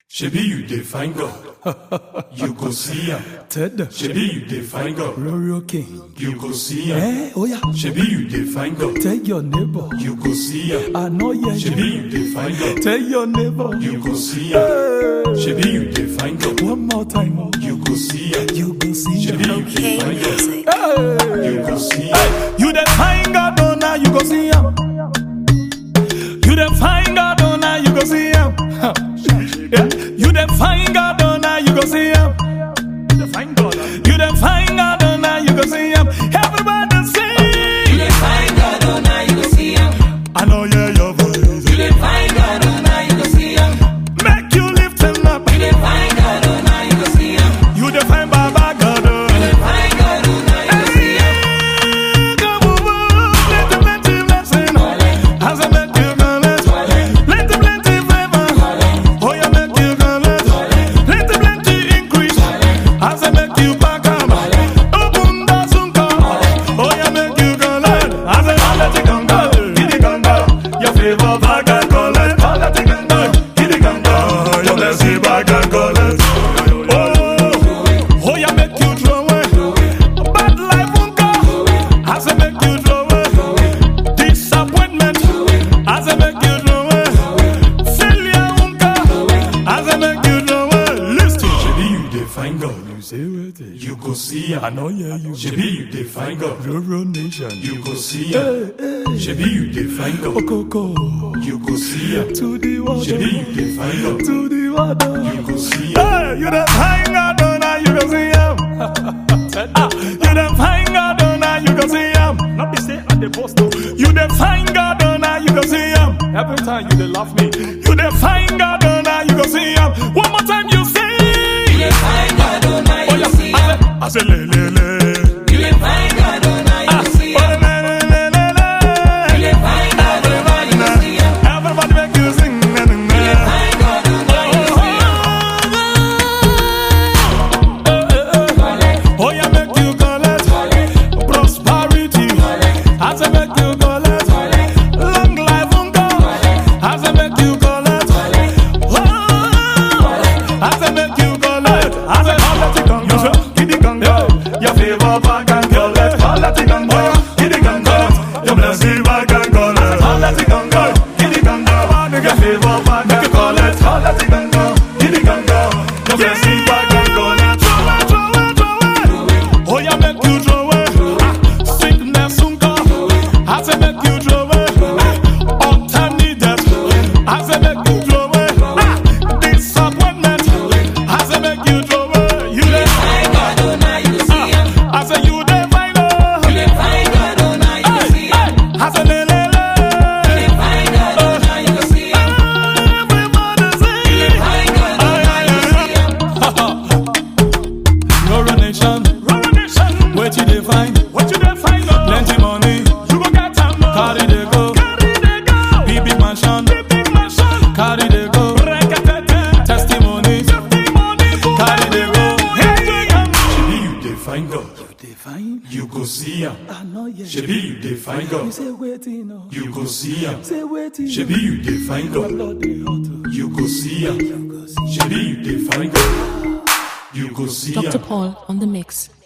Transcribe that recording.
Shebi you dey find God, you go see am. Ted, Shebi you dey find God, Royal King. you go see am. Eh, oh yeah. Shebi you dey find God, Tell your neighbor. you go see am. I know yeah. Shebi you dey find God, Tell your neighbor. you go see am. Hey. Shebi you dey find God, One more time. oh. you go see am. You go see. Shebi you dey find God, Hey. you go see am. You the find God, oh now you go see him. You the find God, oh now you go see him. yeah. You the find God, oh now you go see him. You the find God, you the find God, oh now you go see him. Everybody sing. You dey find God, oh now you go see him. I know yeah your voice. You dey find God, oh now you go see him. Make you lift him up. You dey find God, oh now you go see him. You the find Baba God. oh. You dey find God, oh now you go see him. Come on, let the plenty blessing. As I make you collect, let the plenty favor. Oh, you make you collect, let the plenty increase. As I make you back up, open the sunka. Oh, you make you collect. As I let it go, get it go. Your favor back and collect. Let it go, get it go. Your blessing back and collect. Oh, oh, you make you throw away. Bad life won't go. As I make you throw away. Disappointment. As I make you throw away. Failure won't go. As I make you throw away. Listen. Shebi you dey find God, You say what it you go see I am. know yeah you Shebi you dey find God, Rural nation. you go see am. Shebi you dey find God, Coco you go see am. to the water. Shebi you dey find God, To the water. you go see am. Hey, you the hang out on now you go see him. ah, you the hang out on now you go see him. Not be say at the post though. You the hang out on now you go see him. Every time you they laugh me. You the hang out on now you go see him. One more time you say. You dey find God, oh now you Oh go yeah, see I him. say, I say le le le. You dey find God, oh now you Ah, go see oh, him. le le le le le. You dey find God, oh now you go see him. Everybody make you sing. na, na, na. You dey find God, oh now you go see him. Oh, yeah, make you collect prosperity. As I make you collect long life on God. As I make you collect, oh, as I make you collect, as I collect it on you say, give it on God. Your favor back and collect, collect it on God. Give it on God. Your blessing back and collect, collect it on God. Give it on God. Your favor back and collect, collect it on God. Give it on God. Your blessing back and collect. Throw it, throw it, throw it. Oh, yeah, make you throw it. Ah, Sickness soon come. As I make you throw it. Untimely-death. As I make you throw it. Ah, Disappointment. As I make you throw it. You dey Find God, oh now you go see him. I say you dey find out. You dey find God, oh now you go see him. I say le le le. You dey find God, oh now you go see him. Everybody sing. You dey find God, oh now you go see him. Rural nation, rural nation. What you dey find? What you dey find? Plenty money, you go get am. Carry they go, carry they go. Big big mansion, big big mansion. Carry they go, testimony, testimony. Carry they go. Shebi you dey find God, They find? you go see am. I know yeah. Shebi you dey find God, say waiting, no. you go see am. Say waiting. Shebi you dey find God, Lord they hot. you go see am. Shebi you dey find God, you go see am. Dr. Paul on the mix.